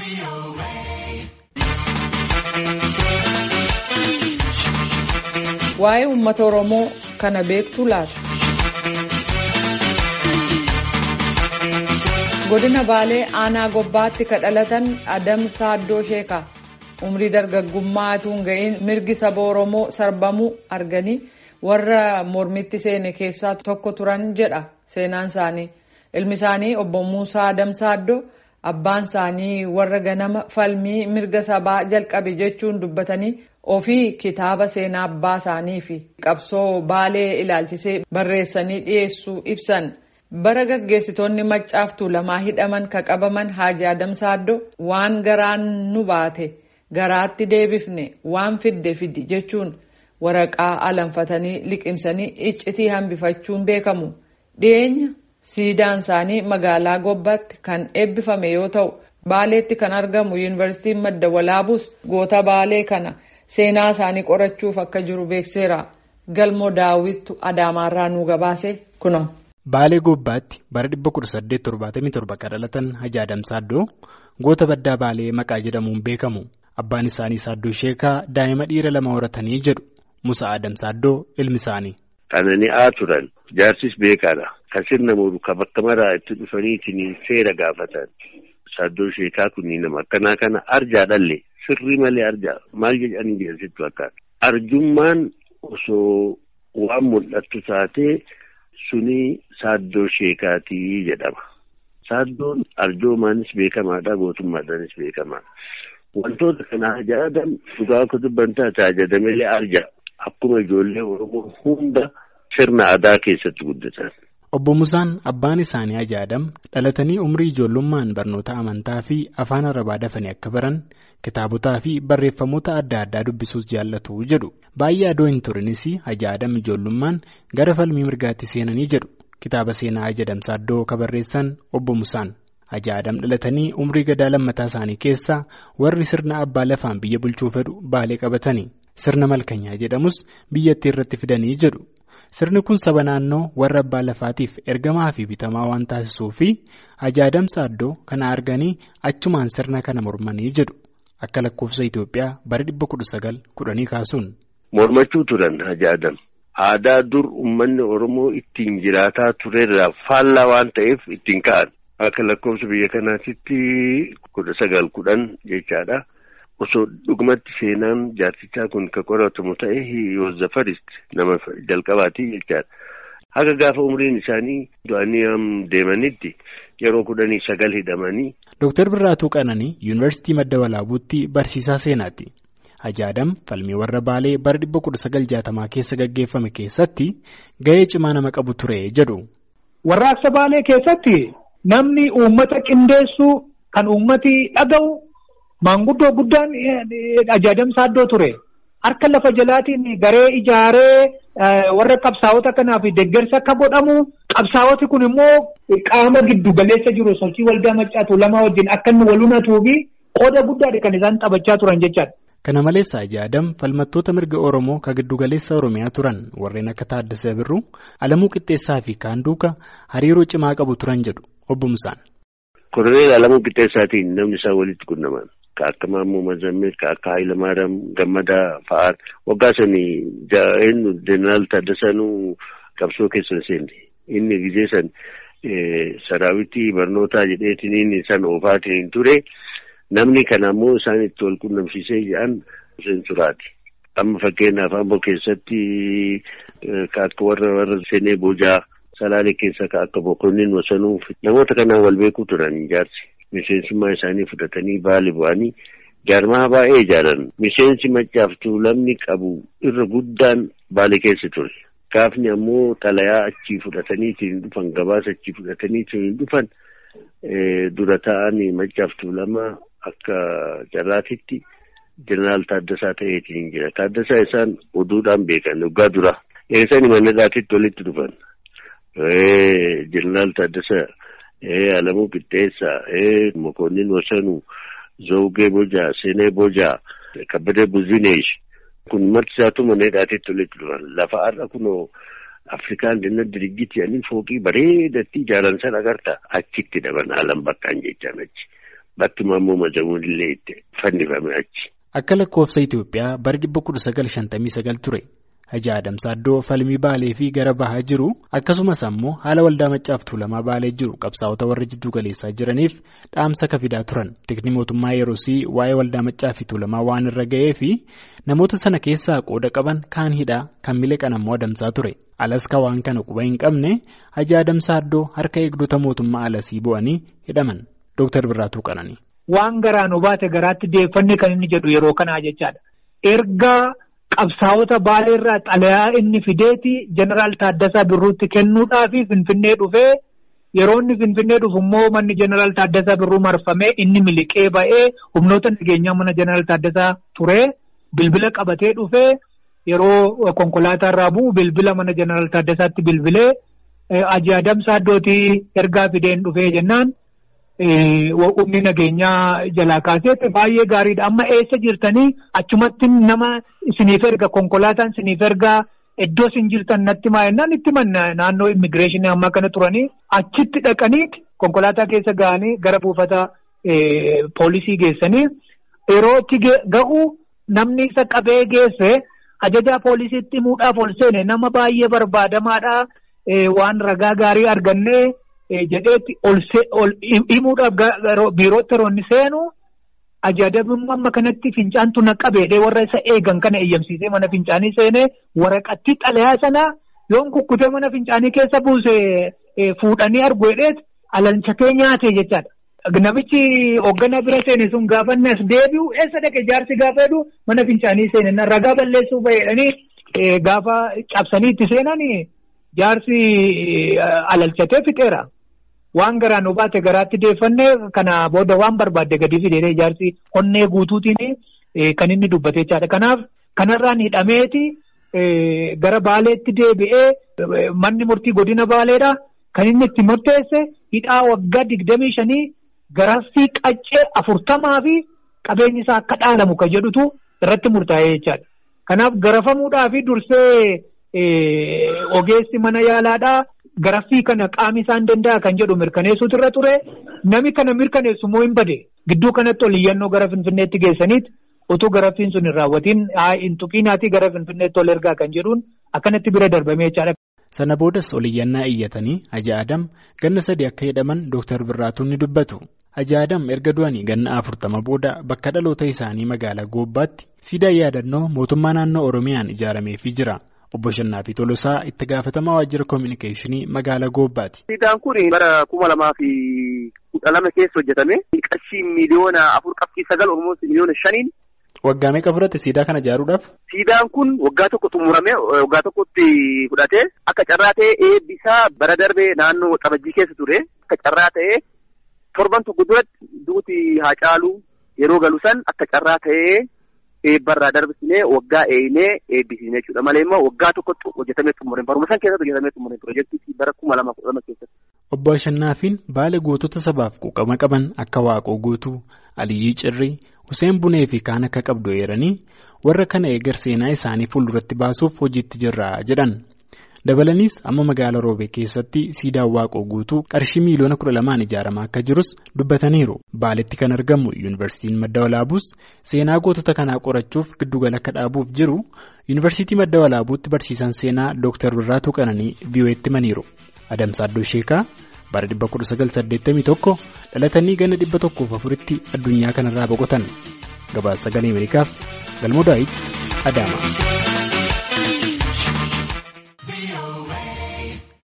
Waa'ee uummata Oromoo kana beektu laata? Godina Baalee aanaa gobbaatti ka dhalatan Adam Saaddoo Sheekaa umrii dargaggummaa utuu hin ga'iin mirgi saba Oromoo sarbamuu arganii warra mormitti seene keessaa tokko turan jedha seenaan isaanii. Ilmi isaanii obbo Muusaa Adam Saaddoo abbaan isaanii warra ganama falmii mirga sabaa jalqabe jechuun dubbatanii ofii kitaaba seenaa abbaa isaanii fi qabsoo baalee ilaalchisee barreessanii dhiyeessuu ibsan. bara gaggeessitoonni maccaaftuu lamaa hidhaman ka qabaman Haaji Adam Saaddoo waan garaan nu baate garaatti deebifne waan fidde fidi jechuun waraqaa alanfatanii liqimsanii iccitii hambifachuun beekamu. Dhiyeenya siidaan isaanii magaalaa Gobbaatti kan eebbifame yoo ta'u Baaleetti kan argamu yuunivarsiitiin madda walaabus goota Baalee kana seenaa isaanii qorachuuf akka jiru beekseera. Galmoo daawwittu Adaamaarraa nu gabaase kuno. Baalee Gobbaatti bara 1877 kan dhalatan Haaji Adam Saaddoo goota baddaa Baalee maqaa jedhamuun beekamu. Abbaan isaanii Saaddoo Sheekaa daa'ima dhiira lama horatanii jedhu Musa Adam Saaddoo ilmi isaanii. Qanani'aa turan jaarsis beekaadha. Kan sirna muru kan bakka maraa itti dhufaniitiin seera gaafatan. Saaddoo Sheekaa kunniin nama akkanaa kana arjaa dhalle sirrii malee arjaa maal jedhanii jedhasitti fakkaata. Arjummaan osoo waan mul'attu taatee. Suni saaddoo sheekaatii jedhama. Saaddoon arjoomaanis beekamaadha. Gootummaadhaanis beekamaadha. Wantoota kana Haaji Adam dhugaa akka dubban taate ajajamalee arja. Akkuma ijoollee Oromoo hunda sirna aadaa keessatti guddatan. Obbo Musaan abbaan isaanii Haaji Adam dhalatanii umrii ijoollummaan barnoota amantaa fi afaan arabaa dafanii akka baran kitaabotaa fi barreeffamoota adda addaa dubbisuus jaallatu jedhu. Baay'ee adoo hin turinis Haaji Adam ijoollummaan gara falmii mirgaatti seenanii jedhu kitaaba seenaa Haaji Adam Saaddoo ka barreessan obbo Musaan. Haaji Adam dhalatanii umrii gadaa lammataa isaanii keessa warri sirna abbaa lafaan biyya bulchuu fedhu baalee qabatanii sirna malkanyaa jedhamus biyyattii irratti fidanii jedhu. Sirni kun saba naannoo warra abbaa lafaatiif ergamaa fi bitamaa waan taasisuu fi Haaji Adam Saaddoo kana arganii achumaan sirna kana mormanii jedhu akka lakkoofsa Itoophiyaa bara dhibba kudha sagal kudhanii kaasuun. Mormachuu turan Haaji Adam. Aadaa dur uummanni Oromoo ittiin jiraataa turerraa faallaa waan ta'eef ittiin ka'an. Akka lakkoofsa biyya kanaatitti kudha sagal kudhan jechaadha. Osoo dhugumatti seenaan jaarsichaa kun kan qoratamu ta'e Yoozzafarist nama jalqabaati jechaadha. Haga gaafa umriin isaanii du'anii deemanitti yeroo kudhanii sagal hidhamanii. Dooktar Birraatuu Qananii Yuunivarsiitii Madda Walaabuutti barsiisaa seenaati. Haaji Adam falmii warra Baalee bara 1960 keessa gaggeeffame keessatti gahee cimaa nama qabu ture jedhu. Warraaqsa Baalee keessatti namni uummata qindeessu kan uummati dhaga'u maanguddoo guddaan Haaji Adam Saaddoo ture. Harka lafa jalaatiin garee ijaaree warra qabsaa'ota kanaaf deeggarsa akka godhamu qabsaa'oti kun immoo qaama giddu galeessa jiru sochii waldaa maccaatu lama wajjin akka inni walhunatuu fi qooda guddaadha kan isaan taphachaa turan jechaadha. Kana malees Haaji Adam falmattoota mirga Oromoo kan giddugaleessa Oromiyaa turan warreen akka Taaddasee Birruu, Alamuu Qixxeessaa fi kaan duuka hariiroo cimaa qabu turan jedhu obbo Musaan. Koroneel Alamuu Qixxeessaatiin namni isaan walitti qunnaman ka akka Maammoo Mazammil ka akka Hayilamaariyaam Gammadaa fa'aan waggaa sanii eenyu Jeneraal Taaddasaanuu qabsoo keessa seenne inni gizee san saraawitii barnootaa jedheetiin inni san oofaatiin ture. Namni kana ammoo isaan itti wal qunnamsiisee jedhan seensuraati. Amma fakkeenyaaf ammoo keessatti ka akka warra warra seenee boojaa salaalee keessa ka akka boqonniin wasanuu namoota kanaan wal beekuu turan ijaarsi. Miseensummaa isaanii fudhatanii baali bu'anii jaarmaa baay'ee ijaaran. Miseensi maccaaftuu lamni qabu irra guddaan baali keessa ture. Gaafni ammoo xalayaa achii fudhatanii ittiin dhufan gabaasa achii fudhatanii ittiin dhufan dura ta'anii maccaaftuu lama. Akka carraatitti jeneraal Taaddasaa ta'eetiin jira. Taaddasaa isaan oduudhaan beekan waggaa dura. Eessanii mannadaatitti walitti dhufan. Jeneraal Taaddasaa, Alamuu Qixxeessaa, Mokonnin Wasanuu, Zawugee Bojaa, Seenee Bojaa, Kabbadee Buzineesh. Kun marti isaatu mannadaatitti walitti dhufan. Lafa har'a kunoo Afrikaan dinna dirigiti ani fooqii bareedatti ijaaran sana agarta achitti dhaban alam bakkaan jechaan achi. bakki Maammoo Mazamuun illee itti fannifame achi. Akka lakkoofsa Itoophiyaa bara 1959 ture. Hajji Adam Saaddoo falmii Baalee fi gara bahaa jiru akkasumas ammoo haala waldaa Maccaa fi Tuulamaa Baalee jiru qabsaa'ota warra jidduu galeessaa jiraniif dhaamsa kafidaa turan. Tikni mootummaa yeroosii waa'ee waldaa Maccaa fi Tuulamaa waan irra ga'ee fi namoota sana keessaa qooda qaban kaan hidhaa kan miliqan ammoo adamsaa ture. Alaska waan kana quba hin qabne Hajji Adam Saaddoo harka eegdota mootummaa alasii bu'anii hidhaman. Dooktar Birraatuu Qananii. Waan garaan obaate garaatti deeffanne kan inni jedhu yeroo kanaa jechaadha. Erga qabsaa'ota baaleerraa xalayaa inni fideeti jeneraal Taaddasaa Birruutti kennuudhaaf Finfinnee dhufee yeroo inni Finfinnee dhufu immoo manni jeneraal Taaddasaa Birruu marfamee inni miliqee ba'ee humnoota nageenyaa mana jeneraal Taaddasaa turee bilbila qabatee dhufee yeroo konkolaataa irraa bu'u bilbila mana jeneraal Taaddasaatti bilbilee Hajji Adam Saaddootii ergaa fideen dhufee jennaan. humni nageenyaa jalaa kaaseetti baay'ee gaariidha. Amma eessa jirtanii achumatti nama isiniif erga konkolaataan isiniif ergaa iddoo isin jirtan natti maa'ennaan itti manna naannoo immigireeshinii ammaa kana turanii achitti dhaqanii konkolaataa keessa ga'anii gara buufata poolisii geessanii yeroo itti ga'u namni isa qabee geesse ajajaa poolisiitti himuudhaaf ol seene nama baay'ee barbaadamaadha waan ragaa gaarii argannee. jedheetti ol himuudhaaf biirootti yeroo inni seenu ajajabummaa amma kanatti fincaantu na qabeedhe warra isa eegan kana eeyyamsiisee mana fincaanii seenee waraqattii xalayaa sana yoon kukkutee mana fincaanii keessa buuse fuudhanii arguudheet alalchatee nyaate jechaadha. Namichi hoogganaa bira seene sun gaafa inni as deebi'u eessa dhaqe jaarsi gaafa jedhu mana fincaanii seene ragaa balleessuu baheedhanii gaafa cabsanii itti seenan jaarsi alalchatee fixeera. Waan garaan obaate garaatti deeffannee kana booda waan barbaadde gadi fidee jaarsi onnee guutuutiin kan inni dubbate jechaadha. Kanaaf kanarraan hidhameeti gara baaleetti deebi'ee manni murtii godina baaleedha. Kan inni itti murteesse hidhaa waggaa digdamii shanii garaffii qaccee afurtamaa fi qabeenyi isaa akka dhaalamu kan jedhutu irratti murtaa'ee jechaadha. Kanaaf garafamuudhaa fi dursee ogeessi mana yaalaadhaa. Garaffii kana qaami isaan danda'a kan jedhu mirkaneessuutu irra ture nami kana mirkaneessu immoo hin bade gidduu kanatti ol iyyannoo gara finfinneetti geessaniit utuu garaffiin sun hin raawwatiin hin tuqiinaatii gara finfinneetti ol ergaa kan jedhuun akkanatti bira darbamee jechaadha. Sana boodas ol iyyannaa iyyatanii Hajji Adam ganna sadii akka hidhaman Dooktar Birraatuun ni dubbatu. Hajji Adam erga du'anii ganna afurtama booda bakka dhaloota isaanii magaalaa Goobbaatti siidaa yaadannoo mootummaa naannoo Oromiyaan ijaarameefii jira. Obbo Shannaafi Tolosaa itti gaafatamaa waajjira koominikeeshinii magaalaa Goobbaati. Siidaan kun bara kuma lamaa fi kudha lama keessa hojjetame. Qarshii miliyoona afur qabxii sagal Oromoon miliyoona shaniin. Waggaa meeqa fudhate siidaa kana ijaaruudhaaf? Siidaan kun waggaa tokko xumurame waggaa tokkotti fudhate akka carraa ta'ee eebbisaa bara darbee naannoo Xabajjii keessa ture akka carraa ta'ee torban tokko duratti duuti haa caalu yeroo galu san akka carraa ta'ee. eebbarraa darbisnee waggaa eeyinee eebbisiisne jechuudha malee immoo waggaa tokkotti hojjetamee xumuree baruma san keessatti hojjetamee xumuree piroojeektii bara kuma lama kudha lama keessatti. Obbo Ashannaafiin baala gootota sabaaf quuqama qaban akka Waaqoo Guutuu, Aliyyii Cirrii, Huseen Bunee fi kaan akka qabdu eeranii warra kana eegar seenaa isaanii fuulduratti baasuuf hojiitti jirra jedhan. Dabalaniis amma magaalaa Roobee keessatti siidaan Waaqoo Guutuu qarshii miiliyoona kudha lamaan ijaaramaa akka jirus dubbataniiru. Baaletti kan argamu Yuunivarsiitiin Madda Walaabuus seenaa gootota kanaa qorachuuf giddugala akka dhaabuuf jiru Yuunivarsiitii Madda Walaabuutti barsiisan seenaa Dooktar Birraatuu Qananii VOA'tti himaniiru. Adamsaaddoo Sheekaa bara 1981 dhalatanii ganna 104tti addunyaa kanarraa boqotan. Gabaasa sagalee Ameerikaaf Galmoo Daawit Adaama.